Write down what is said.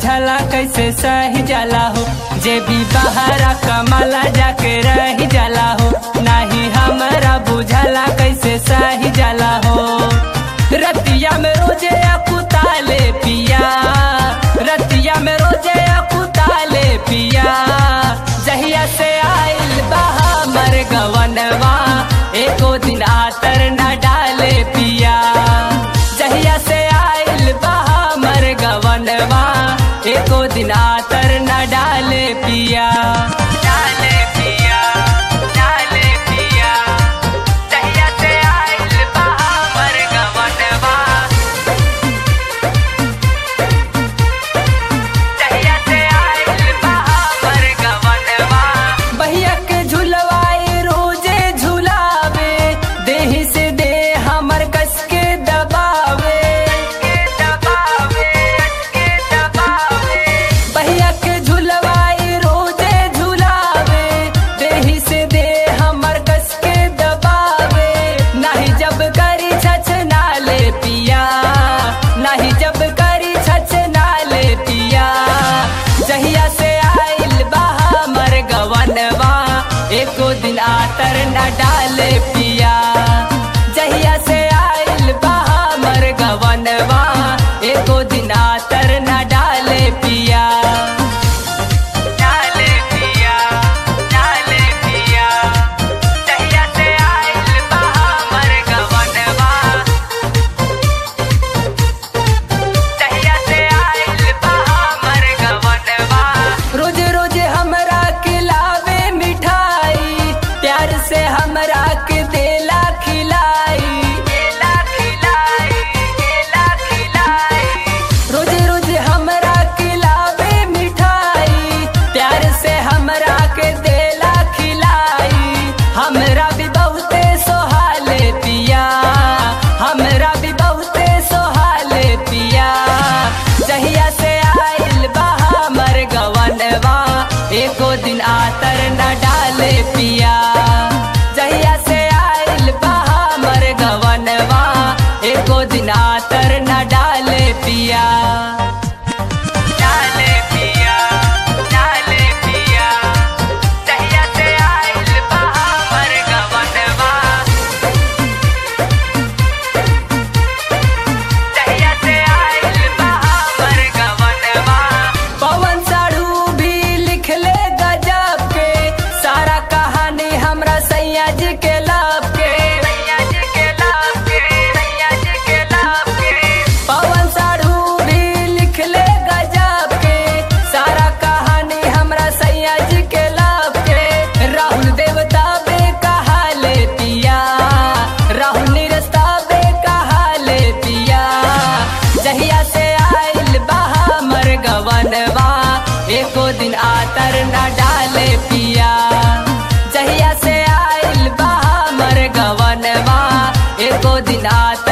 बुझला कैसे सही जाला हो जे भी बहारा कमाला जाके रही जाला हो नाही हमरा बुझला कैसे सही जाला हो रतिया में रोजे अकुताले पिया रतिया में रोजे अकुताले पिया जहिया से आइल बहा मर गवनवा एको दिन आतर न डाले पिया जहिया से आइल बहा मर गवनवा एको दिन आतर न डाले पिया डाले पिया डाले पिया जहिया से आइल बहा मर गवनवा जहिया से आइल बहा मर गवनवा बहिया के झुलवाए रोजे झुलावे देही से दे हमर कस के दबावे बहिया के झुलवाए रोजे झुलावे देही से दे हमर कस के दबावे नाही जब करी छछ नाले पिया नाही जब करी छछ नाले पिया जहिया से आइल बहा मर गवनवा एको दिन आतर न डाले पिया जहिया से आइल बहा मर गवनवा एको दिन आतर न डाले पिया डाले पिया डाले पिया जहिया से आइल बहा मर गवनवा जहिया से आइल बहा मर गवनवा रोज रोज हमरा खिलावे मिठाई प्यार से हमरा के देला खिलाई देला खिलाई देला खिलाई रोज रोज हमरा खिलावे मिठाई प्यार से हमरा के देला खिलाई हमरा भी बहुते सोहाले पिया हमरा भी बहुते सोहाले पिया जहिया से आइल बहा मर गवनवा एको दिन आतर न डाले पिया जहिया से आइल बहा मर गवनवा एको दिन आतर न डाले पिया डाले पिया डाले पिया जहिया से आइल बहा मर गवनवा जहिया से आइल बहा मर गवनवा पवन साढ़ू भी लिख ले गजब के सारा कहानी हमरा सैया जी के लाभ के सैया जी के लाभ के सैया जी के लाभ के पवन साढ़ू भी लिख ले गजब के सारा कहानी हमरा सैया जी के लाभ के राहुल देवता बे कहा ले पिया राहुल निरस्ता बे कहा ले पिया जहिया से आइल बहा मर गवनवा एको दिन आतर न डाले पिया जहिया से आइल बहा मर गवनवा एको दिन आतर